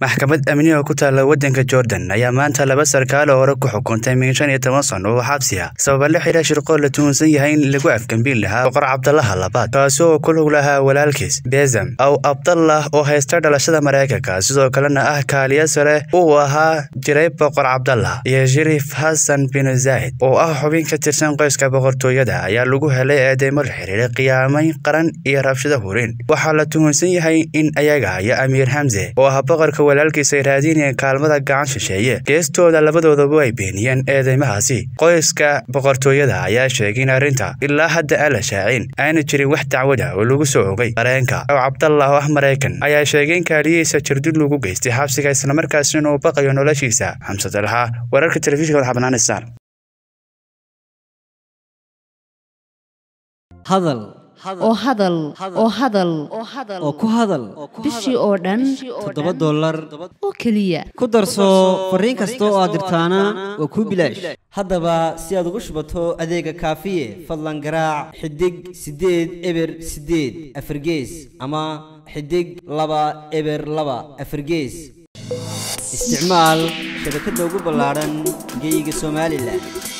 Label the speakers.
Speaker 1: maxkamad amni oo ku taalla waddanka jordan ayaa maanta laba sarkaal oo hore ku xukuntay min shan iyo toban sano oo xabsi ah sababa la xidha shirqool la tuhunsan yahay in lagu afgambiin lahaa boqor cabdallaha labaad kaasi oo ku lug lahaa walaalkiis bezam aw abdallah oo haysta dhalashada maraykanka sidoo kalena ah kaaliya sare uu ahaa jiray boqor cabdallah iyo shariif xasan bin zaid oo ah xubin ka tirsan qoyska boqortooyada ayaa lagu helay eedeymo la xiriiray qiyaamayn qaran iyo rabshada hurin waxaa la tuhunsan yahay in ayaga iyo amiir hamse oo ah boqorka walaalkiisa ay raadinayeen kaalmada gacan shisheeye geestooda labadoodaba ay beeniyeen eedeymahaasi qoyska boqortooyada ayaa sheegay in arrinta ilaa hadda aan la shaacin aana jirin wax dacwada oo lagu soo ogay qareenka oo cabdallah oo ah maraykan ayaa sheegay in kaaliyihiisa jirdil lagu geystay xabsiga islamarkaasina uu baqayo noloshiisa xamse dalxa wararka telefishinka madaxbannaan star
Speaker 2: hadal
Speaker 3: oo hadal oo hadal
Speaker 2: oo ku hadal
Speaker 3: bishii oo dhan
Speaker 2: toddoba dollar
Speaker 3: oo keliya
Speaker 2: ku darso fariin kasta oo aad dirtaana waa kuu bilaash haddaba si aad ugu shubato adeega kaafiye fadlan garaac xidig siddeed eber siddeed afargees ama xidig laba eber laba afargees isticmaal shabakadda ugu ballaadhan geyga somalilan